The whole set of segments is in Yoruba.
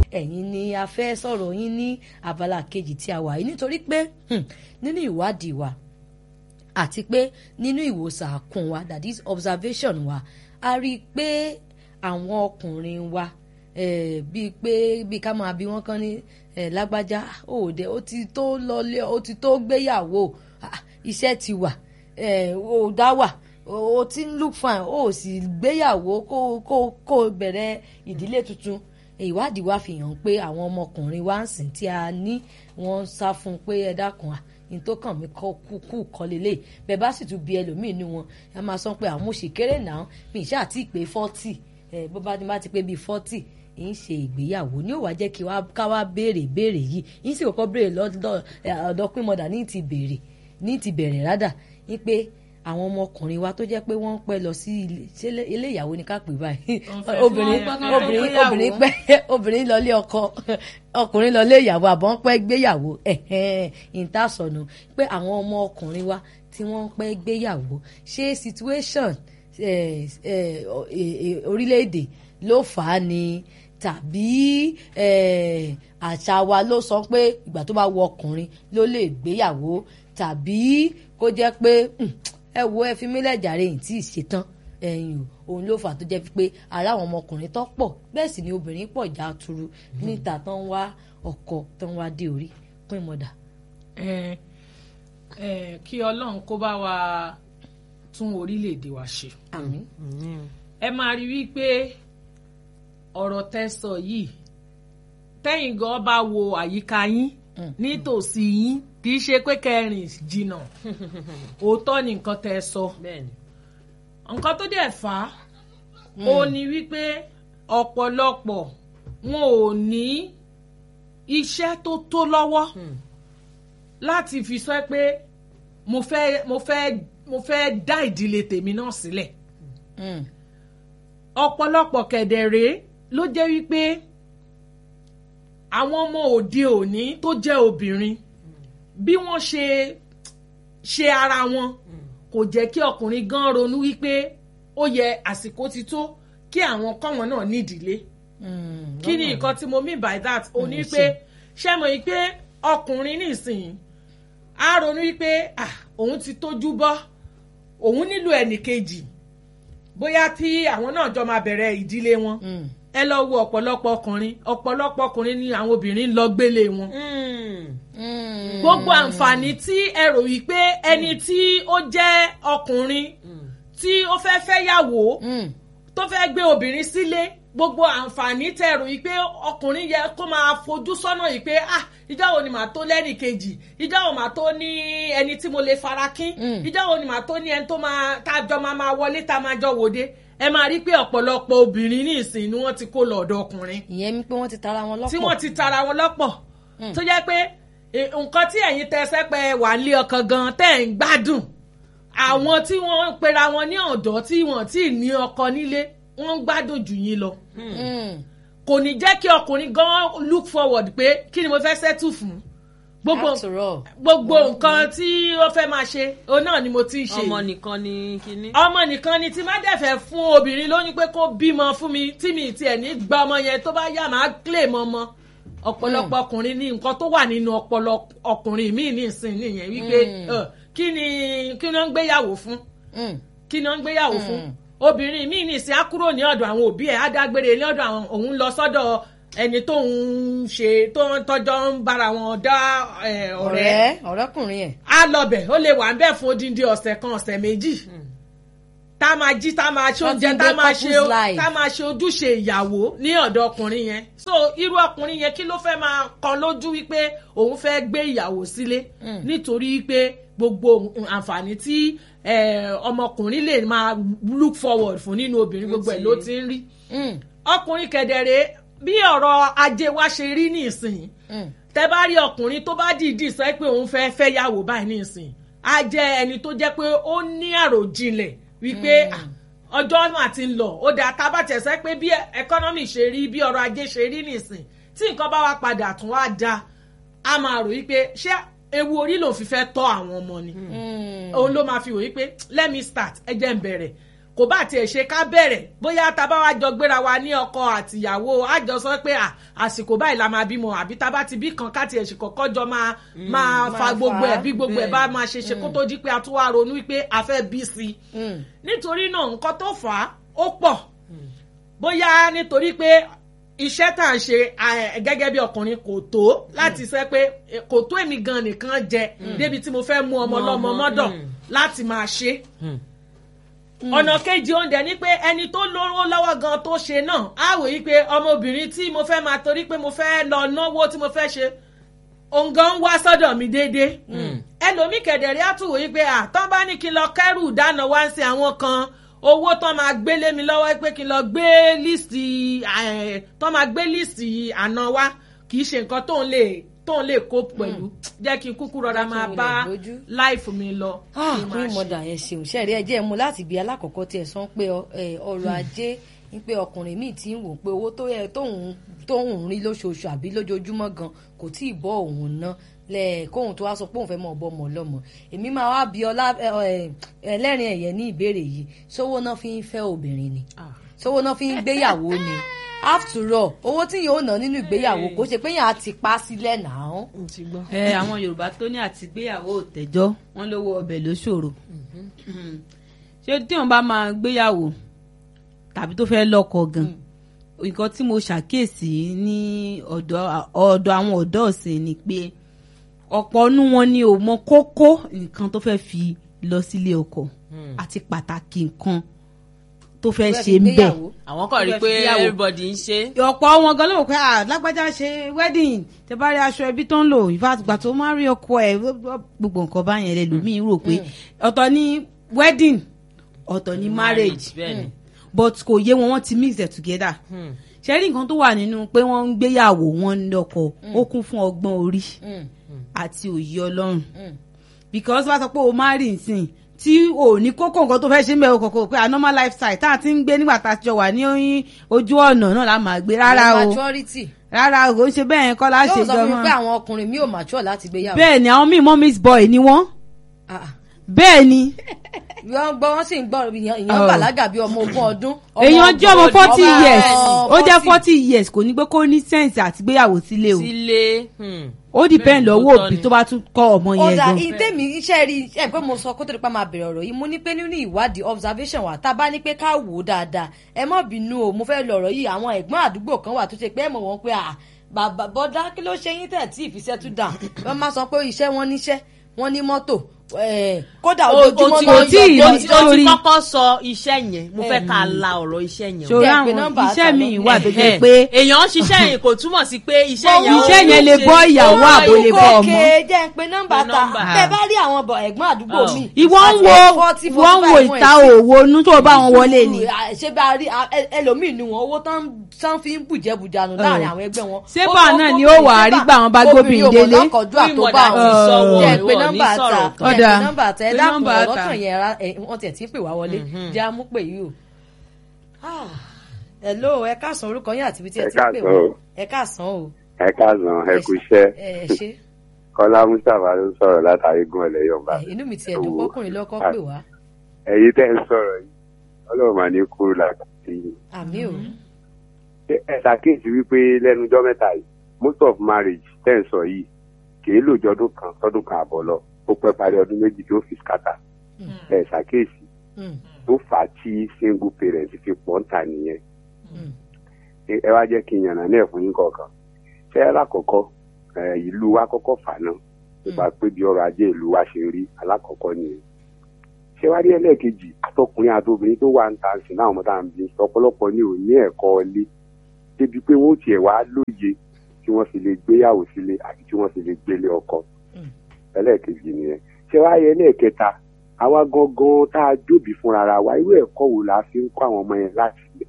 ẹ̀yin ni a fẹ́ sọ̀rọ̀ yín ní abala kejì tí a wà yìí nítorí pé hmm, nínú ìwádìí wa àti pé nínú ìwòsàn àkùn wa that is observation wa a rí i pé àwọn ọkùnrin wa eh, bíi pé bíi ká máa bí wọ́n kán ní eh, lágbájá òde ó ti tó lọlé ó ti tó gbéyàwó ah, iṣẹ́ ti wà eh, ó dá wà ó ti ń look fine ó sì gbéyàwó kó kó kó bẹ̀rẹ̀ ìdílé tuntun ìwádìí wa fi hàn pé àwọn ọmọkùnrin wa ń sìn tí a ní wọ́n ń sá fún un pé ẹ dákun à ní tó kàn mí kọ́ kú kú kọ́ lélẹ̀ bẹ́ẹ̀ bá sì tún bí ẹlòmíín ní wọn ẹ máa sọ pé àwọn òṣì kéré náà mi ìṣe àti ìpè fọ́tì ẹ bó bá ti bá ti pé bíi fọ́tì ń ṣe ìgbéyàwó ní ó wá jẹ́ kí ká wá béèrè béèrè yìí yín sì kọ́kọ́ béèrè lọ́dọ̀ ọ̀dọ́ pín mọ́dà ní ti béèrè ní ti bẹ̀rẹ̀ rádà ní pé àwọn ọmọkùnrin wa tó jẹ́ pé wọ́n ń pẹ́ lọ sí ilé ìyàwó ní ká pè báyìí obìnrin obìnrin obìnrin pẹ́ obìnrin lọlé ọkọ ọkùnrin lọlé ìyàwó àbọ̀ ń pẹ́ gbéyàwó ìtasọ̀nù pé àwọn ọmọ ọkùnrin wa tí wọ́n ń pẹ́ gbéyàwó ṣé situation orílẹ̀-èdè ló fà á ni tàbí àṣà wa ló sọ pé ìgbà tó bá wọ ọkùnrin ló lè gbéyàwó tàbí kó jẹ́ pé ẹ wo ẹ fi mílẹ̀ jàre yìí tí ì ṣetán ẹ̀yìn òun ló fà tó jẹ́ pé ara àwọn ọmọkùnrin tó pọ̀ bẹ́ẹ̀ sì ni obìnrin pọ̀ já turu níta tó ń wá ọkọ tó ń wá dé orí pín mọ́dà. ẹ ẹ kí ọlọ́run kó bá wa tún orílẹ̀-èdè wa ṣe. àmín. ẹ máa rí wípé ọ̀rọ̀ tẹ́ sọ yìí tẹ́yìn gan bá wo àyíká yín nítòsí yín kì í ṣe pé kẹrin jìnnà òótọ́ ni nǹkan tẹ́ ẹ sọ nǹkan tó dẹ̀ fà á ó ní wípé ọ̀pọ̀lọpọ̀ wọn ò ní iṣẹ́ tó tó lọ́wọ́ láti fi sọ pé mo fẹ́ mo fẹ́ mo fẹ́ dá ìdílé tèmi náà sílẹ̀ ọ̀pọ̀lọpọ̀ kẹ̀dẹ̀rẹ́ ló jẹ́ wípé àwọn ọmọ òde òní tó jẹ́ obìnrin bí wọ́n ṣe ṣe ara wọn kò jẹ́ kí ọkùnrin gan ronú wípé ó yẹ àsìkò ti tó kí àwọn kọ́wọn náà nídìílé kí ni nǹkan tí mo mean by that ó ní pé ṣé mo yí pé ọkùnrin nísìnyí á ronú wípé òun ti tójú bọ́ òun nílò ẹnìkejì bóyá tí àwọn náà jọ máa bẹ̀rẹ̀ ìdílé wọn ẹ lọ wo ọ̀pọ̀lọpọ̀ ọkùnrin ọ̀pọ̀lọpọ̀ ọkùnrin ni àwọn obìnrin ń lọ gbélé wọn. gbogbo àǹfààní tí ẹ rò yìí pé ẹni tí ó jẹ́ ọkùnrin tí ó fẹ́ fẹ́ yàwó tó fẹ́ gbé obìnrin sílé gbogbo àǹfààní tẹ rò yìí pé ọkùnrin yẹ kó máa fojú sọ́nà yìí pé ah ìjọ́ wo ni màá tó lẹ́nì kejì ìjọ́ wo màá tó ní ẹni tí mo lè fara kín ìjọ́ wo ni màá tó ní ẹni tó máa tájọ máa máa wọlé tá máa jọ wòde ẹ máa rí pé ọ̀pọ̀lọpọ̀ obìnrin ní ìsìn ni wọ́n ti kó lọ ọ̀dọ̀ ọkùnrin. ìyẹn mi pé wọ́n ti tara wọn lọ́pọ̀. tí wọ́n ti tara wọn lọ́pọ̀ tó jẹ́ pé nǹkan tí ẹ̀yin tẹ sẹ́pẹ́ wà nílé ọkàn gan tẹ́ ẹ̀ ń gbádùn àwọn tí wọ́n ń pera wọn ní ọ̀dọ́ tí wọ́n ti ní ọkọ nílé wọ́n ń gbádùn jù yín lọ. kò ní jẹ́ kí ọkùnrin gan look forward pé kí ni mo fẹ́ settle fún gbogbo gbogbo nǹkan tí ó fẹ́ máa ṣe òun náà ni mo ti ń ṣe. ọmọ nìkan ni kinní. ọmọ nìkan ni tí má dẹ̀ fẹ́ fún obìnrin lóyún pé kó bímọ fún mi tí mi tiẹ̀ ní gba ọmọ yẹn tó bá yá máa claim ọmọ ọ̀pọ̀lọpọ̀ ọkùnrin ní nǹkan tó wà nínú ọpọlọ ọkùnrin míì ní ìsìn nìyẹn wípé kí ni kí ni wọ́n ń gbéyàwó fún kí ni wọ́n ń gbéyàwó fún obìnrin míì ní ìsìn á kúrò ní ọ̀dọ̀ àwọn òbí ẹ̀ á dágbére ní ọ̀dọ̀ àwọn òun lọ sọ́dọ̀ ẹni tó ń ṣe tó ń tọjọ ń bára wọn dá ọ̀rẹ́ ọ̀rẹ́kùnrin yẹn. á lọbẹ̀ ó lè wà ń bẹ̀ fún odindi ọ̀sẹ̀ kan ọ̀sẹ̀ méjì tá a máa jí tá a máa ṣe oúnjẹ tá a máa ṣe tá a máa ṣe ojúṣe ìyàwó ní ọ̀dọ̀ ọkùnrin yẹn so irú ọkùnrin yẹn kí ló fẹ́ máa kan lójú wípé òun fẹ́ gbé ìyàwó sílé nítorí wípé gbogbo àǹfààní tí ọmọkùnrin lè máa look forward fún nínú obìnrin gbogbo ẹ̀ ló ti ń rí ọkùnrin kẹ̀dẹ̀rẹ̀ bí ọ̀rọ̀ ajé wa ṣe rí nísìnyí tẹ bá rí ọkùnrin tó bá dìídì sọ pé òun fẹ́ fẹ́ yàwó báyìí nísìnyí á jẹ́ ẹni tó jẹ́ pé ó ní àròjinlẹ̀ wípé ọjọ́ mà ti ń lọ ó dáa tá a bá tẹ̀sẹ̀ pé bí ẹkọ́nọ́mì ṣe rí bí ọrọ̀ ajé ṣe rí nísìnyí tí nǹkan bá wá padà tún wá da a máa rò wípé ṣé ewu orí lòun fi fẹ́ tọ́ àwọn ọmọ ni òun ló máa fi wò wípé let me start ẹ jẹ́ n bẹ̀rẹ̀ kò kò bá tiẹ̀ ṣe ká bẹ̀rẹ̀ bóyá tá a bá wá jọ gbéra wa ní ọkọ àtìyàwó á jọ sọ pé àsìkò báyìí la máa bímọ àbí tá a bá ti bí kan ká tiẹ̀ ṣe kọ́kọ́ jọ máa máa fa gbogbo ẹ̀ bí gbogbo ẹ̀ bá máa ṣe ṣe kó tó di pé a tún wá ronú pé a fẹ́ bí sí i nítorí náà nǹkan tó fà á ó pọ̀ bóyá nítorí pé iṣẹ́ tá à ń ṣe gẹ́gẹ́ bí ọkùnrin kò tó láti sẹ́ pé kò tó èmi gan nìkan jẹ débi tí mo fẹ́ mú ọmọ lọ́mọ mọ́dọ̀ láti máa ṣe ọ̀nà kejì oúnjẹ ni pé ẹni tó lówó lọ́wọ́ gan tó ṣe náà á wò yí pé ọmọbìnrin tí mo fẹ́ máa torí pé mo fẹ́ lọ náwó tí mo fẹ́ ṣe òǹgàn ń wá sọ́dọ̀ mi déédéé ẹlòmíì kẹ̀dẹ̀rí á tún wò yí pé àtọ́ bá ní kí n lọ kẹ́rù dáná wá ń sin àwọn kan owó tó máa gbé lé mi lọ́wọ́ pé kí n lọ gbé líìsì tó máa gbé líìsì àná wá kì í ṣe nǹkan tó ń lè tó ń lè kó pẹ̀lú jẹ́ kí n kúkú rọra máa bá láìfù mi lọ. kí mọ̀dà ẹ̀ ṣeun ṣẹ́ẹ̀rí ẹ jẹ́ mu láti bí alákọ̀ọ́kọ́ tí ẹ sọ pé ọrọ̀ ajé ń pé ọkùnrin míì ti ń wò pé owó tó yẹ tóun tóun rí lóṣooṣù àbí lójoojúmọ́ gan kò tí ì bọ́ òun ná lẹ́ẹ̀kóhun tó wá sọ pé òun fẹ́ mọ̀ ọbọ̀ ọmọ ọlọ́mọ èmi máa wá bí ọlá ẹlẹ́rìn ẹ̀yẹ ní ìbéèrè yìí sówó náà fi ń fẹ́ obìnrin ni sówó náà fi ń gbéyàwó ni after all owó tí yóò ná nínú ìgbéyàwó kò ṣe pé yàn á ti pa sílẹ̀ náà. ẹ àwọn yorùbá tó ní àtìgbéyàwó òtẹ́jọ́ wọn lówó ọbẹ̀ ló ṣòro ṣé tí wọn bá máa gbéyàwó tàbí tó fẹ́ lọ́kọ gan nǹkan tí mo ṣàkíyèsí ní ọ̀dọ̀ àwọn ọ̀dọ́ ọ̀sìn ni pé ọ̀pọ̀ ọ̀nù wọn ni ò mọ kókó nǹkan tó fẹ́ fi lọ sílé ọkọ àti pàtàkì nǹkan tó fẹ́ ṣe ń bẹ̀. àwọn kan rí i pé everybody ń ṣe. ọ̀pọ̀ wọn gan ló wò pé lágbájá ṣe wedding tẹ bá rí aṣọ ẹbí tó ń lò ìfàgbà tó máa rí ọkọ ẹ gbogbo nǹkan báyẹn lẹlòmíín rò pé ọ̀tọ̀ ni wedding ọ̀tọ̀ ni marriage but kò yé wọn wọ́n ti mix it together. ṣe rí nǹkan tó wà nínú pé wọ́n ń gbéyàwó wọn ń lọ́kọ ó kún fún ọgbọ́n orí àti òye ọlọ́run because wọ́n sọ pé o máa rí nsìn tí o ní kókó nǹkan tó fẹ́ ṣe ń bẹ̀ o kọ̀kọ́ pé a normal lifestyle tá a ti ń gbé nígbà tá a ti jọ wà ní ojú ọ̀nà náà la máa gbé rárá o rárá o kò ń ṣe bẹ́ẹ̀ yẹn kọ́ la ṣe jọ mọ́. yóò sọ fún mi pé àwọn ọkùnrin mi ò mature láti gbéyàwó. bẹ́ẹ̀ ni àwọn míì mommy's boy ni wọ́n bẹ́ẹ̀ ni wọ́n gbọ́ wọ́n sì ń gbọ́ èèyàn bàlágà bíi ọmọ ogún ọdún. èèyàn jẹ́ ọmọ forty years ó jẹ́ forty years kò ní pé kó ní sense àti gbéyàwó sílé o. sílé ó depend lọ́wọ́ òbí tó bá tún kọ́ ọmọ yẹn gan. ọ̀dà ìtẹ̀mí iṣẹ́ rí ẹ pé mo sọ kó tó di pa máa bẹ̀rẹ̀ ọ̀rọ̀ yìí mo ní pé nínú ìwádìí observation wa tá a bá ní pé ká wò ó dáadáa ẹ má bínú o mo fẹ́ lọ ọ̀rọ̀ yìí àwọn ẹ̀gbọ́n àdúgbò kan wà tó ṣe pé ẹ mọ̀ wọ́n pé bàbá bọ́dá kí ló ṣe yín tẹ̀ tí ìfisẹ́ tún dà wọ́n máa sọ pé iṣẹ́ wọn níṣẹ́ wọ́n ní mọ́tò kódà ojoojúmọ́ náà yọ o ti kọ́kọ́ sọ iṣẹ́ yẹn mo fẹ́ ká la ọ̀rọ̀ iṣẹ́ yẹn. ṣòro àwọn iṣẹ́ mi wà tó jẹ́ pé. èèyàn ń ṣiṣẹ́ yẹn kò túmọ̀ sí pé iṣẹ́ yẹn iṣẹ́ yẹn lè bọ́ ìyàwó àbò lè bọ́ ọmọ. kókè jẹ́ ń pe nọ́mbà ta tẹ bá rí àwọn ẹ̀gbọ́n àdúgbò mi. ìwọ ń wo ìwọ ń wo ìta òwò onú tó bá wọn wọlé ni. ṣé bá rí ẹlòmíì nu wọn owó tán fi ń bùjẹ́bùjánu láàrin àwọn ẹgbẹ́ wọn. sébà náà ni ó wà á rí gbà wọn bá gbóbìnrin délé. obìnrin ò mọ̀ lọ́kọ̀ọ́jú àtọ́gbà wọn. jẹ́ ń pe nọ́mbà ta ọ̀dà nọ́mbà tẹ ẹ dákun ọ̀rọ̀ kan yẹn ra wọ́n tiẹ̀ tí ń pè wá wọlé jẹ́ àmú pè yìí o. hello ẹ káàsán orúkọ yín àti ibi tí ẹ ti ń pè wá ẹ káàsán o. ẹ káàsán ẹ kú iṣẹ́ ẹ ṣe. kọ́lá mustapha ló sọ̀rọ̀ látàrí gun ọ̀lẹ́ yọ̀ǹba. inú mi ti ẹ̀dùn kọkùnrin lọ́kọ́ pè wá. ẹ̀yin tẹ́ ń sọ̀rọ̀ yìí ọlọ́run mà ní kúrú làkàtì yìí. àmì o. ẹ ṣàkíyèsí wípé lẹ́nu ọjọ́ mẹ́ta yìí most of marriage tẹ́ ń sọ yìí kì í lòjọ́ ọdún kan sọ́dún kan àbọ̀ lọ ó pẹ́ parí ọdún méjì tó fi skata ẹ ṣàkíyèsí tó fà á tí single parent fi pọ̀ ń ta nìyẹn ẹ wá jẹ́ kí n yànnà náà fún yín kọ̀ọ̀kan ṣé ẹ lákọ̀ọ́kọ́ ìlú wa kọ́kọ́ fà náà nípa pé bí ọrọ̀ ajé ìlú wa ṣe rí alákọ̀ọ́kọ́ nìyẹn ṣé wá rí ẹlẹ́ẹ̀kejì àtọkùnrin àtobìnrin tó wà ń ta sí náà ọmọ tá à ń bí ọ̀pọ̀lọpọ̀ ní ò ní ẹ̀kọ́ ilé débi pé wọ́n tiẹ̀ wá lóye tí wọ́n fi lè gbéyàwó sílé àti tí wọ́n fi lè gbélé ọkọ ẹlẹ́ẹ̀kejì nìyẹn ṣé wá yẹ ẹlẹ́ẹ̀kẹta àwa gangan tá a jóbi fúnra ra wa irú ẹ̀kọ́ wo la fi ń kọ́ àwọn ọmọ yẹn láti ilẹ̀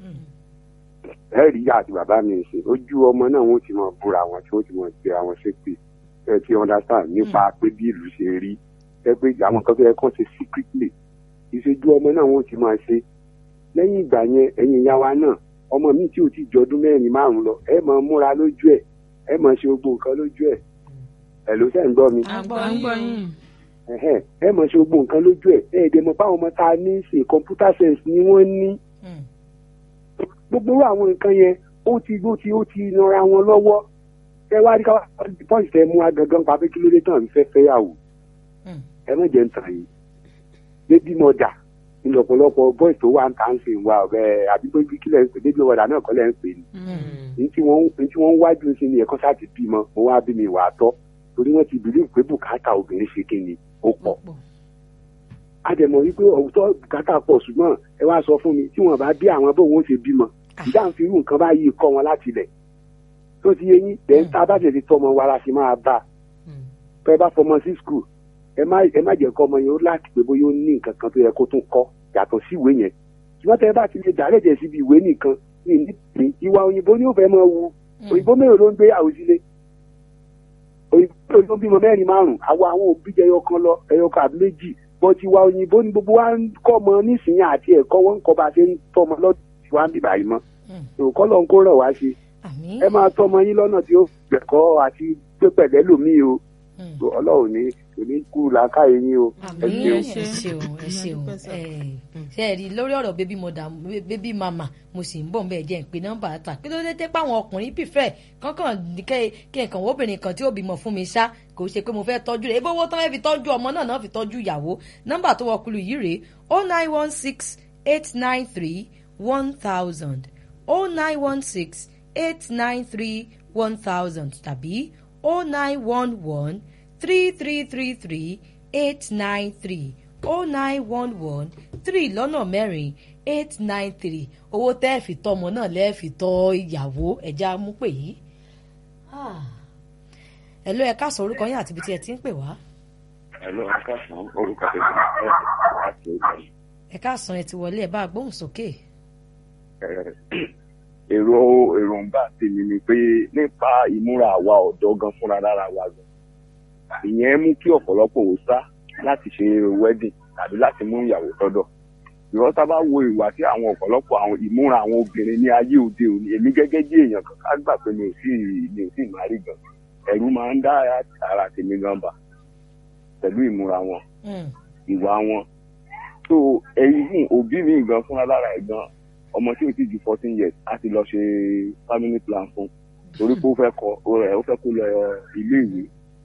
ẹ rí ìyá àti bàbá mi ṣe ojú ọmọ náà wọ́n ti máa búra wọn tí wọ́n ti máa gbé àwọn ṣépè ẹ ti understand nípa pé bí ìlú ṣe rí ẹ pé àwọn kan tó yẹ kàn ṣe secretly ìṣojú ọmọ náà wọ́n ti máa ṣe lẹ́yìn ìgbà yẹn ẹ̀yin ìyá wa náà ọmọ mi tí ò ti jọdún mẹ́rin márùn lọ ẹ máa múra lójú ẹ̀ ẹ máa ṣe gbogbo nǹkan lójú ẹ̀ ẹ̀ ló sẹ́ ń gbọ́ mi. ẹ̀hẹ́n, ẹ mọ̀ ṣe gbogbo nǹkan lójú ẹ̀ ẹ̀ ẹ̀dẹ̀ mọ̀ báwọn ọmọ tá a ní ṣe computer science ni wọ́n ní Mm. gbogbo irú àwọn nǹkan yẹn ó ti ó ti ó ti nara wọn lọ́wọ́ ẹ wá rí ká pọ́ǹsì tẹ mú agangan pa pé kí ló dé tán fẹ́ fẹ́yàwó Mm. ẹ má jẹ́ ń tàn yìí baby mother ní ọ̀pọ̀lọpọ̀ boys tó wà ń tà ń sìn wa ọ̀rẹ́ àbí pé kílẹ̀ ń pè baby mother náà kọ́ lẹ́ ń pè ní ní tí wọ́n ní tí wọ́n ń wájú sí ni ẹ̀kọ́ sáà ti bímọ mo wá bí mi wà á tọ́ torí wọ́n ti bìlíì pé bùkátà obìnrin ṣe kí ni ó pọ̀ a dẹ̀ mọ̀ wípé ọ̀tọ̀ bùkátà pọ̀ ṣùgbọ́n ẹ wá sọ fún mi tí wọ́n bá bí àwọn bóun ó ṣe bímọ ìdá ń fi irú nǹkan báyìí kọ́ wọn láti lẹ̀ tó ti yé yín bẹ́ẹ̀ tá a bá tẹ̀sí tọmọ wa la ṣe máa bá a pẹ́ bá fọmọ sí skul ẹ má ẹ má jẹ́ kọ́ ọmọ yẹn ó láti pé bóyá ó ní nǹkan kan tó yẹ kó tún kọ́ yàtọ̀ sí ìwé yẹn ṣùgbọ́n tẹ́ ẹ bá ti lè dàrẹ́ jẹ́ síbi ìwé nìkan ní ìdí ìwà òyìnbó ni ó fẹ́ máa wu òyìnbó mélòó ló ń gbé àwòsílé òyìnbó mélòó ló ń bímọ mẹ́rin márùn-ún àwa àwọn òbí jẹ́ ẹyọ kan lọ ẹyọ kan àbí méjì bọ́tí ìwà òyìnbó ni gbogbo wa ń kọ́ ọmọ nísìnyí àti ẹ̀kọ́ wọn ń kọ́ bá a ṣe ń tọ́ ọmọ lọ́dún tí wọ́n á bì báyìí mọ́ òkọ́ lọ́n kó rọ̀ wá ṣe àmín ẹ máa tọ́ ọmọ yín lọ́nà tí ó gbẹ̀kọ́ àti gbé pẹ̀lẹ́ lòmíì o Mm. ọlọ́run ní kò ní kú làákàyè yín o ẹ àmín ṣeun. ẹ ṣeun ẹ ṣeun ẹ ṣe ẹ rí lórí ọ̀rọ̀ bébí mọ̀dà bébí màmá mo sì ń bọ̀ ń bẹ̀ jẹ́ ń pe nọ́mbà ta kí ló dé tẹ́ pé àwọn ọkùnrin pìfẹ́ kankan kẹ́ kí nǹkan wo obìnrin kan tí ó bímọ fún mi ṣá kò ṣe pé mo fẹ́ tọ́jú rẹ̀ ebí owó tán fẹ́ fi tọ́jú ọmọ náà náà fi tọ́jú ìyàwó nọ́mbà tó wọkùlù yìí rèé o nine one six eight nine three one thousand o nine one six eight nine three one thousand tàbí o nine one one three three three three eight nine three oh nine one one three lọ́nà mẹ́rin eight nine three owó tẹ́ ẹ̀ fi tọ́ ọmọ náà lẹ́ẹ̀ fi tọ́ ìyàwó ẹ̀já mú pè yí. ẹ ló ẹ ká sọ orúkọ yín àti ibi tí ẹ ti ń pè wá. Ẹ̀lọ́ akásán orúkọ tẹ̀sán ẹ̀ láti ìgbàlè. ẹ ká sàn ẹ ti wọlé ẹ bá a gbóhùn sókè. Èrò èròǹgbà tèmi ni pé nípa ìmúra àwa ọ̀dọ́ gan fúnra lára wa gan. Ìyẹn mú kí ọ̀pọ̀lọpọ̀ ò sá láti ṣe wedding tàbí láti mú ìyàwó sọ́dọ̀. Ìrọ́ tá bá wo ìwà tí àwọn ọ̀pọ̀lọpọ̀ àwọn ìmúra àwọn obìnrin ní ayé òde òní èmi gẹ́gẹ́ bí èèyàn kan ká gbà pé mi ò sí mi ò sí ìmárí gan. Ẹ̀rù máa ń dá ara tèmi gan bà pẹ̀lú ìmúra wọn Mm, ìwà wọn so ẹyin fún òbí mi gan fúnra lára ẹ gan ọmọ tí o ti ju fourteen years á ti lọ ṣe family plan fún torí pé ó fẹ́ kọ ẹ ó fẹ́ kó lọ ilé ìwé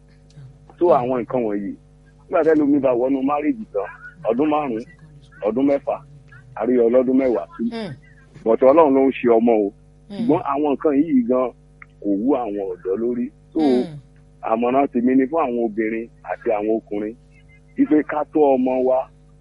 so àwọn nǹkan wọ̀nyí nígbà tẹ́lẹ̀ omi bá wọnú márèjì tán ọdún márùn-ún ọdún mẹ́fà àrí ọlọ́dún mẹ́wàá mm, bọ̀tọ̀ ọlọ́run ló ń ṣe ọmọ o mm, ṣùgbọ́n àwọn nǹkan yìí gan kò wú àwọn ọ̀dọ́ lórí so mm, àmọ̀ràn tèmi ni fún àwọn obìnrin àti àwọn ọkùnrin wípé ká tọ́ ọmọ wa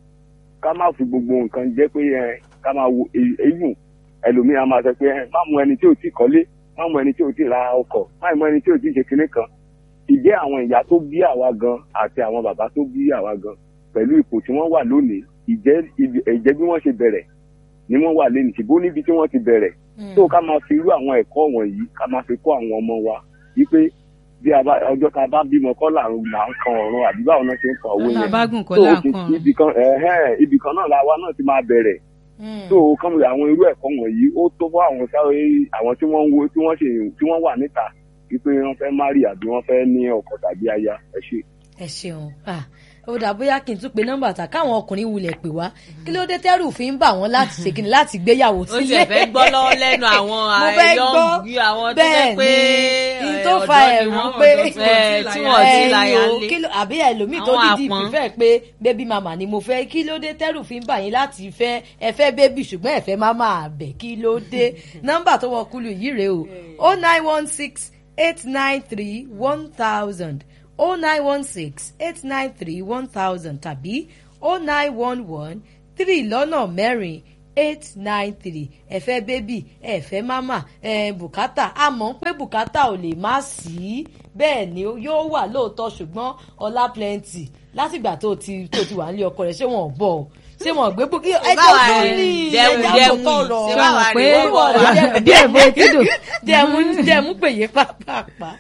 ká má fi gbogbo nǹkan jẹ́ pé ẹ ká máa wo eyín ẹlòmíì á máa sọ pé ẹ má mú ẹni tí ò tí kọ́lé má mú ẹni tí ò tí ra ọkọ̀ má mú ẹni tí ò tí ṣe kinní kan ìjẹ́ àwọn ìyá tó bí àwa gan àti àwọn bàbá tó bí àwa gan pẹ̀lú ipò tí wọ́n wà lónìí ìjẹ́ ìjẹ́ bí wọ́n ṣe bẹ̀rẹ̀ ni wọ́n wà lẹ́nu ṣùgbọ́n níbi tí wọ́n ti bẹ̀rẹ̀ mm. tó ká máa fi irú àwọn ẹ̀kọ́ wọ̀nyí ká máa fi kọ́ àwọn ọmọ wa wípé bí a bá ọjọ́ tá a bá bímọ kọ́ là ń là ń kan ọ̀run àbí báwo náà ṣe ń kan owó ọ̀nà yẹn àbágùn kọ́ tó là o ti kàn. ibì kan ẹ̀hẹ́n ibì kan náà làwa náà ti máa bẹ̀rẹ̀ Mm. tó o kàn àwọn irú ẹ̀kọ́ wọ̀nyí ó tó fún àwọn sáré àwọn tí wọ́n ń wo tí wọ́n ṣe tí wọ́n wà níta wípé wọ́n fẹ́ márì àbí wọ́n fẹ́ ní ọkọ tàbí aya ẹ ṣe. ẹ ṣeun Ah, ó dà bóyá kí n tún pe nọ́mbà ta káwọn ọkùnrin wulẹ̀ pè wá kí ló dé tẹ́rù fi ń bà wọ́n láti ṣe kíni láti gbéyàwó ó sílé. tiẹ̀ fẹ́ gbọ́ lọ́wọ́ lẹ́nu àwọn mo fẹ́ gbọ́ àìlọ́ọ̀gì àwọn tó jẹ́ pé ní ẹ̀, tó fa ọ̀dọ́ ni ẹ̀rù wọ́n, pé ọ̀dọ́ tí wọ́n ẹ̀, ti tí láya wọ́n ti ẹ̀yin láya o, lé. kí ló- àbí ẹlòmíì tó Àwọn dídì àpọ́n. fífẹ́ pé bébí màmá ni mo fẹ́ kí ló dé tẹ́rù fi ń bà yín láti fẹ́ ẹ fẹ́ bébì ṣùgbọ́n ẹ fẹ́ má máa bẹ̀ kí ló dé nọ́mbà tó wọ kúlù yìí rèé o o nine one six eight nine three one thousand o nine one six eight nine three one thousand tàbí o nine one one three lọ́nà mẹ́rin eight nine three ẹ̀fẹ́ bébì ẹ̀fẹ́ mámà ẹ̀ bùkátà àmọ́ pé bùkátà ò lè má sí bẹ́ẹ̀ ni ó- yóò wà lóòótọ́ ṣùgbọ́n ọlá plenty látìgbà tó ti tó ti wà nílé ọkọ rẹ̀ ṣé wọn ò bọ̀ ọ́ ṣé wọn ò gbé bùkí ẹjọ́ báwa tó rẹ̀ ní jẹun ẹjọ́ jẹun tó tọrọ ṣé báwa pé rẹ̀ wọ́n wọ̀ wá. díẹ̀ bó ti dùn. jẹ̀mú jẹ̀mú pèyè pàápàá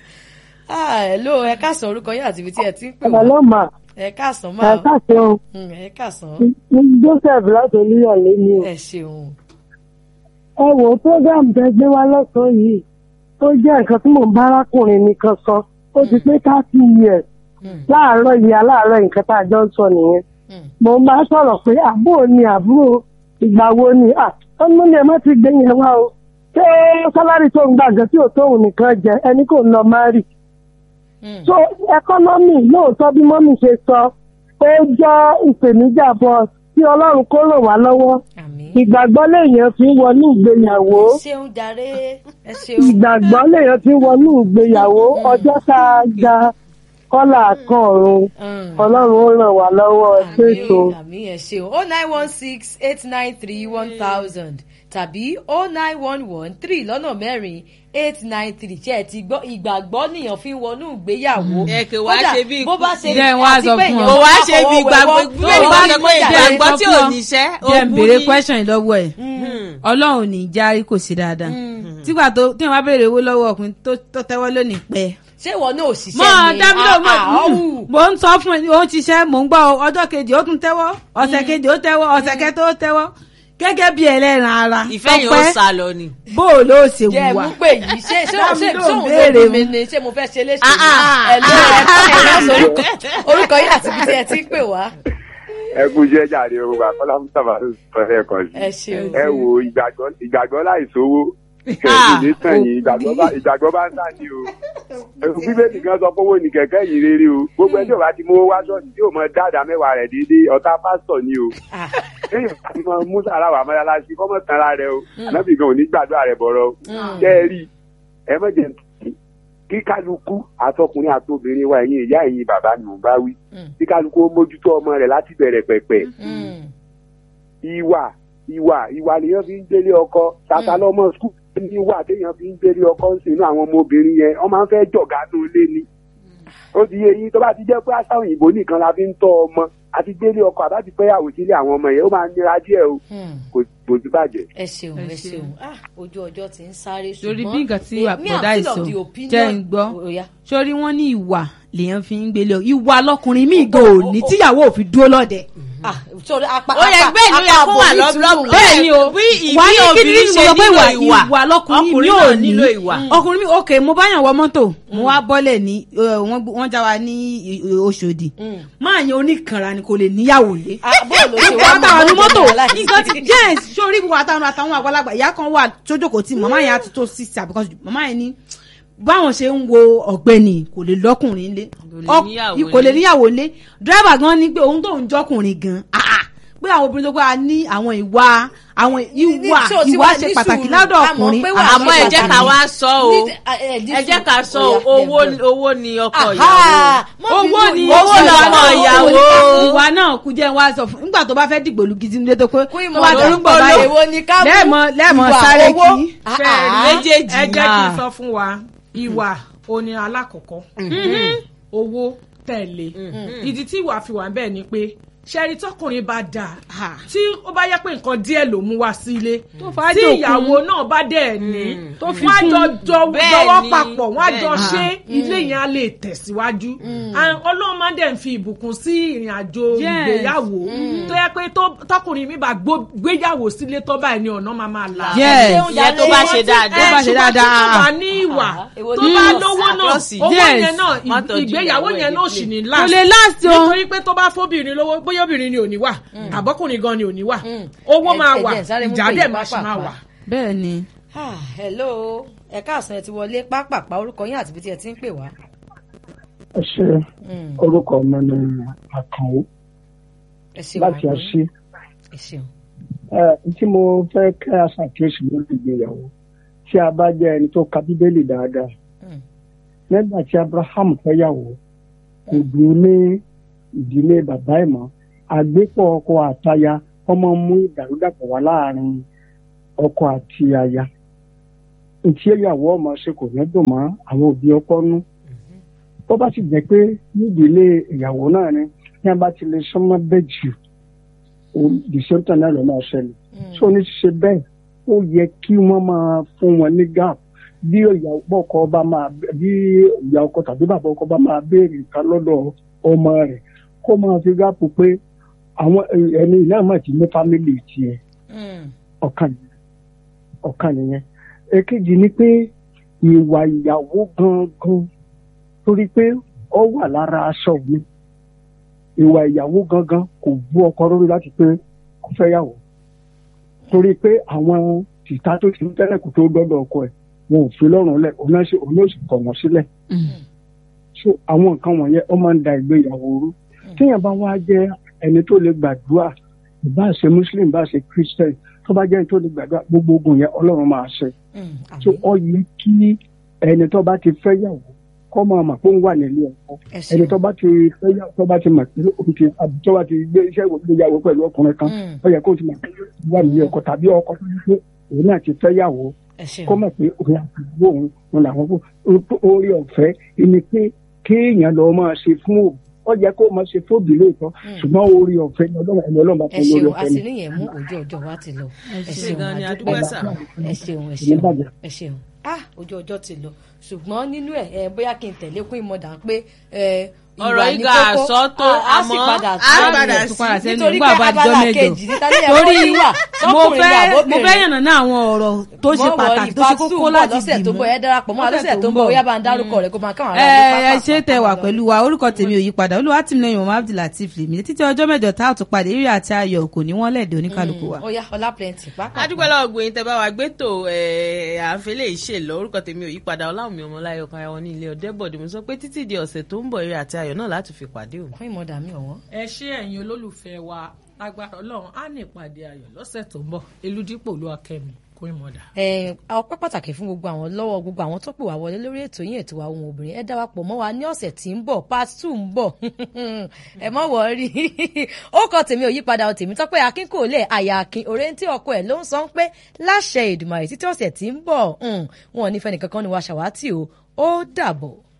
ẹ ló ẹ káàsán orúkọ yín àti ibi tí ẹ ti ń pè wá Hello ma, ẹ káàsán ẹ máa káàsì o, ẹ káàsán ní Joseph láti Olúyọ̀lé ni o. ẹ ṣeun Ẹ wo program tẹ gbé wá lọ́sàn-án yìí, tó jẹ́ nǹkan tí mò ń bá arákùnrin mi kan sọ, ó ti pé thirty years láàárọ̀ yìí aláàárọ̀ nǹkan tá a jọ ń sọ nìyẹn mo máa sọ̀rọ̀ pé àbúrò ni àbúrò ìgbà wo ni ọmọ ni ẹ má ti gbé yẹn wá o ṣé sálárì tó ń gbà gan tí ò tóun nìkan jẹ ẹni kò lọ má rì so ẹkọ́nọ́mì lóòótọ́ bí mọ́mì ṣe sọ ó jẹ́ ìpèníjà bọ́ tí ọlọ́run kó ràn wá lọ́wọ́ ìgbàgbọ́ lèèyàn fi ń wọnú ìgbéyàwó ṣeun jàre ẹ ṣeun. ìgbàgbọ́ lèèyàn fi ń wọnú ìgbéyàwó ọjọ́ tá a ga kọ́là kan ọ̀run ọlọ́run ó ràn wá lọ́wọ́ ẹgbẹ́ ètò. àmì ẹ ṣeun o nine one six eight nine three one thousand tàbí o nine one one three lọ́nà mẹ́rin eight nine three ṣe ẹ ti gbọ́ ìgbàgbọ́ nìyàn fi ń wọnú ìgbéyàwó. ẹ kò wá ṣe bí bó bá ṣe Jẹ́ n wá sọ fún ọ. kò wá ṣe bí ìgbàgbọ́ bẹ́ẹ̀ bá sọ pé ìgbàgbọ́ tí ò níṣẹ́ jẹ́ n ògùn béèrè ni. question yìí lọ́wọ́ ẹ̀ ọlọ́run ò ní járí kò sí dáadáa tígbà tó tí wọ́n bá béèrè owó lọ́wọ́ ọkùnrin tó tó tẹ́wọ́ lónìí pẹ́. ṣé ìwọ náà ò mọ ṣiṣẹ́ ni dábìlì mọ Ah, ah, ọ̀hún. mò ń sọ fún ẹ ó ń ṣiṣẹ́ mò ń gbọ́ ọ, ọjọ́ kejì ó tún tẹ́wọ́ ọ̀sẹ̀ kejì ó tẹ́wọ́ ọ̀sẹ̀ kẹta ó tẹ́wọ́ gẹ́gẹ́ bí ẹlẹ́ran ara ìfẹ́ yẹn ó Tọ́pẹ́, sá lọ ni. bó o ló ṣe jẹ́ wùwà mú pé yìí ṣé ṣé ṣé Dámi ṣé ló òun béèrè ló mu. mi ni ṣé mo fẹ́ ṣe léṣe Ah, ah. ẹ ló ẹ ẹ lọ sórúkọ orúkọ yìí àti ibi tí ẹ ti ń pè wá. ẹ kú iṣẹ́ jàre o bàbá mustapha ló sọ lẹ́ẹ̀kan sí. ẹ ṣeun. ẹ wo ìgbàgbọ́ ìgbàgbọ́ láì sówó Ah. kẹ̀kẹ́ ní sàn yìí ìgbàgbọ́ bá ìgbàgbọ́ bá ń sàn ní o. ẹ̀rù bíbélì kan sọ pé owó ni kẹ̀kẹ́ yìí rere o gbogbo ẹni tí ò bá ti mówó wá sọ́ọ̀tì tí ò mọ dáadáa mẹ́wàá rẹ̀ déédéé ọ̀tá pásítọ̀ ni o. Ah, lẹ́yìn àti mọ musa ara wà mọ́lásí kọ́mọ̀ tán ara rẹ o ànábì gan ò ní gbàdúrà rẹ bọ̀rọ̀ o. kẹ́ ẹ rí ẹ mọ̀jẹ̀ kí kálukú àtọkùnrin àtobìnrin wa ẹ̀yin ìyá ẹ̀yin bàbá nù bá wí kí kálukú ó mójútó ọmọ rẹ̀ láti bẹ̀rẹ̀ pẹ̀pẹ̀ mm, ìwà ìwà ìwà lèèyàn fi ń gbélé ọkọ tata lọmọ skul ní ìwà téèyàn fi ń gbélé ọkọ ń sìn inú àwọn ọmọbìnrin yẹn wọn máa ń fẹ́ jọ̀gá nù ilé ni ó ti yé yín tó bá ti jẹ́ pé àṣà òyìnbó nìkan la fi ń tọ́ ọmọ àti gbélé ọkọ àbáti fẹ́yàwó sílé àwọn ọmọ yẹn ó máa ń nira díẹ̀ o mm. kò kò sí bàjẹ́. ẹ ṣeun ẹ ṣeun ah ojú ọjọ́ ti ń sáré ṣùgbọ́n lórí bí nǹkan tí eh, me, I'm àpọ̀dá still of ìsọ the opinion- jẹ́ ń gbọ́ Ó yá. sórí wọn ní ìwà lèèyàn fi ń gbélé ọ ìwà lọkùnrin míì gan ò ní tíyàwó ò fi dúró lọ́dẹ. Ah, sorry, apá ó yẹ apá- gbé ìlú yẹ apá kó wà àbòmí tún lọ́bùrọ̀ lù. bẹ́ẹ̀ ni o bí ìbí wà á ní kí ni obìnrin mo ṣe sọ pé nílò ìwà ìwà ìwà lọkùnrin mi ọkùnrin ò náà ní nílò ìwà. ọkùnrin mi ok mo bá yàn wọ mọ́tò mo wá bọ́lẹ̀ ní eh, wọ́n gbé- wọ́n já wa ní i- i- Òṣòdì máa yan oníkanra ni kò lè níyàwó lé Ah, bóòlù ṣe wá wọ́n táwọn ní mọ́ mọ́tò láì- nǹkan ti jẹ́ sórí ìwà àtàwọn àtàwọn àgbàlagbà ìyá kan wà tójókòó tí màmá yẹn á ti tó six because màmá yẹn ní báwọn ṣe ń wo ọ̀gbẹ́ni kò lè lọ́kùnrin lé lè Ọk- níyàwó kò lè lé. níyàwó lé dírẹ́bà gan ní pé òun tó ń jọkùnrin gan ah, ah, pé àwọn obìnrin tó gbà ní àwọn ìwà àwọn ìwà Ní- so, tí ìwà wàá ṣe ní pàtàkì sùúrù, lọ́dọ̀ a mọ̀ ọkùnrin pé wà á àmọ́ ẹ jẹ́ ká wá sọ o Ní- ah, eh, ní ẹ jẹ́ ká sọ sùúrù. o Ó yá, owó then go. owó ni ọkọ Aha, ìyàwó. mọ́ owó bínú, ni owó ìwà lọ́kọ náà, ìyàwó. ìwà náà kú jẹ́ wá sọ fún nígbà tó bá fẹ́ dìgbò lu gidi nílé tó pé Kún ìmọ̀ tó bá ti ń lórúkọ bọ̀ báyìí èwo ni ká mú lẹ́ẹ̀mọ lẹ́ẹ̀mọ ìwà sáré owó? kí Ah, Fẹ́ẹ̀rí ah. méjèèjì ẹ jẹ́ kí n náà. sọ fún wa ìwà òní alákọ̀ọ́kọ́ owó tẹ̀lé ìdí tí ìwà fi wà ń bẹ̀ ni pé ṣẹ́rí tọkùnrin bá dáa tí ó bá yẹ pé nǹkan díẹ̀ ló mú wá sílé fà á tí dòkun. ìyàwó náà bá dẹ̀ ní Tó fi wọ́n á kún. jọ jọ Bẹ́ẹ̀ jọwọ́ ni, papọ̀ wọ́n á jọ bẹ́ẹ̀ ṣe ilé yẹn á lè tẹ̀síwájú And ọlọ́run máa ń dẹ̀ ń fi ìbùkún sí ìrìn àjò Yes. ìgbéyàwó tó yẹ pé tó- tọkùnrin mi bá gbó- gbéyàwó sílé tó báyìí ni ọ̀nà máa máa là Yes. Ṣé oúnjẹ Ìyẹn tó alẹ́ bá yìí? ṣe dáadáa. Tó bá ṣe ṣùgbọ́n tí dáadáa. kò bá ní ìwà Ah, èwo tó ni bá ìwà? lówó náà Àlọ́sì. owó Yes. yẹn náà Má tọ́jú ìgbéyàwó ìyàwó ẹ̀ yẹn náà sì ní last kò lè last o nítorí pé tó bá fóbìnrin lówó bóyá obìnrin ni ò ní wà àbọ́kùnrin gan ni ò ní wà owó Ẹ- máa ẹ wà jẹ́ sáré mú ìjà pé dẹ̀ ìpá máa ṣì máa pàpà. wà. bẹ́ẹ̀ ni Ah, hello ẹ káàsán ẹ ti wọlé pápápá orúkọ yín àti ibi tí ẹ ti ń pè wá. ẹ ṣe Mm, orúkọ mi ni àkànwó ẹ ṣeun láti àgbọn. àṣì ẹ ṣeun. ẹ tí mo fẹ́ kẹ́ àṣàkíyèsí lórí ìgbéyàwó tí a bá jẹ́ ẹni tó ka bíbélì dáadáa Mm. nígbà tí abraham fẹ́yàwó kò dùn ní ìdílé bàbá ẹ̀ mọ́ àgbépọ̀ ọkọ àtaya ọmọ mú ìdàrúdàpọ̀ wá láàrin ọkọ àti aya ntí ìyàwó ọmọ ṣe kò ní dùn mọ́ àwọn òbí ọkọ nú bó bá sì jẹ́ pé nídìílé ìyàwó náà ni tí wọ́n bá ti lè sọmọ bẹ́ẹ̀ jù dìsẹ́ńtà náà ló máa ṣẹlẹ̀ tó ní ṣe bẹ́ẹ̀ ó yẹ kí wọ́n máa fún wọn ní gap bí ìyàwó ọkọ bá máa bí ìyá ọkọ tàbí bàbá ọkọ bá máa béèrè nǹkan lọ́dọ̀ ọmọ rẹ̀ kó máa fi gáàpù pé àwọn ẹni náà mà ti ní fámìlì tiẹ̀ Mm, ọ̀kan nìyẹn ọ̀kan nìyẹn èkejì ni pé ìwà ìyàwó gangan torí pé ó wà lára aṣọ mi ìwà ìyàwó gangan kò bú ọkọ lórí láti pé kó fẹ́ yàwó torí pé àwọn tìta tó ti ń tẹ́lẹ̀ kó tó dọ́dọ̀ ọkọ ẹ̀ wọn ò fi lọ́rùn lẹ̀ òun náà sì òun náà sì kọ̀ wọ́n sílẹ̀ so àwọn nǹkan wọ̀nyẹn ó máa ń da ìgbéyàwó rú téèyàn bá wá jẹ́ ẹni tó lè gbàdúrà ìbá ṣe muslim ìbá ṣe christian tó bá jẹ́ ẹni tó lè gbàdúrà gbogbo ogun yẹn ọlọ́run máa ṣe Mm, àmín. so ọ yẹ kí ẹni tó bá ti fẹ́ yàwó kọ́ máa mà pé ó ń wà nílé ọkọ Ẹ ṣeun. ẹni tó bá ti fẹ́ yàwó tó bá ti mà pé òun ti àbí tó bá ti gbé iṣẹ́ ìgbéyàwó pẹ̀lú ọkùnrin kan Mm. ó yẹ kó ti mà pé ó wà nílé ọkọ tàbí ọkọ tó yẹ pé òun náà ti fẹ́ yàwó ẹ ṣeun. kọ́ mọ̀ pé òun àti ìyàwó òun òun làwọn kó orí ọ̀fẹ́ ni pé kéèyàn lọ máa ṣe fún òbí ó yẹ kó máa ṣe fóbi lóòótọ́ ṣùgbọ́n orí ọ̀fẹ́ ni ọlọ́run ẹni ọlọ́run bá ẹ fún lórí ṣeun ọ̀fẹ́ ni. àṣírí yẹn mú ojú ọjọ́ wa ti lọ ẹ ṣe gan ni, a àdúpẹ́. dúpẹ́ sà. ẹ ṣeun ẹ Ìyẹn ṣeun bàjẹ́. ẹ ṣeun ah ojú ọjọ́ ti lọ ṣùgbọ́n nínú ẹ̀ ẹ bóyá kí n tẹ̀lé kún ìmọ̀dà pé ẹ Ọ̀rọ̀ ìwà yìí ní ga kókó, àsọtó, a- a sì àmọ́ padà a sí padà rẹ̀. sí. padà sẹ́nu nítorí nígbà pé bá dijọ́ abala mẹ́jọ. kejì níta ní torí ẹ̀rọ wà mo sọ́kùnrin fẹ́ ní mo fẹ́ yànnà náà àwọn ọ̀rọ̀ tó ṣe Mọ́ pàtàkì wọrí, tó ṣe part two kókó ń bọ̀ láti lọ́sẹ̀ tó ń bọ̀ ẹ darapọ̀ mọ́ Lọ́sẹ̀ lọ́sẹ̀ tó tó ń ń bọ̀ bọ̀. bóyá bá ń dárúkọ rẹ̀ kó máa káwọn ẹ ará ẹ ṣe tẹ wà pẹ̀lú wa orúkọ tèmi ò yí padà olúwa tí mi lẹ́yìn ọmọ abdulateef lèmi títí ọjọ́ mẹ́jọ tá a tún padà eré àti ayọ̀ kò ní wọ́n lẹ̀dẹ̀ oníkálukú wa. ó yá ọlá plenty pápá. adúpẹ́ lọ́wọ́ gbòyìn tẹ́ bá wa gbé tò àfẹ́lẹ́ ìṣèlọ orúkọ tèmi ò yí padà ọláwùmí ọmọláyọ̀ kan àwọn ní ilé ọ̀dẹ́bọ̀dé mo sọ pé títí di ọ̀sẹ̀ tó ń bọ̀ eré àti ayọ̀ náà láti fi pàdé òun. fún ìmọ̀dà mi ọ̀wọ́n. ẹ ṣé ẹ̀yin olólùfẹ́ wa lágbára ọlọ́run á ní ìpàdé ayọ̀ lọ́sẹ̀ tó ń bọ̀ eludipò ló akẹ́mi kó ìmọ̀dà. ẹ ọpẹ́ pàtàkì fún gbogbo àwọn lọ́wọ́ gbogbo àwọn tó pè wá wọlé lórí ètò yín ètò àwọn obìnrin ẹ darapọ̀ mọ́ wa ní ọ̀sẹ̀ tí ń bọ̀ part two ń bọ̀ ẹ mọ̀ wọ́ọ́rí ó kọ tèmi ò yípadà ọ tèmi tọ́pẹ́ akin kò lè àyà akin òrèǹtí ọkọ ẹ̀ ló ń sọ pé láṣẹ Èdùmàrè títí ọ̀sẹ̀ tí ń bọ̀ wọn ò ní fẹ́ nìkankan ni wàá ṣàwátì o ó dàbọ̀.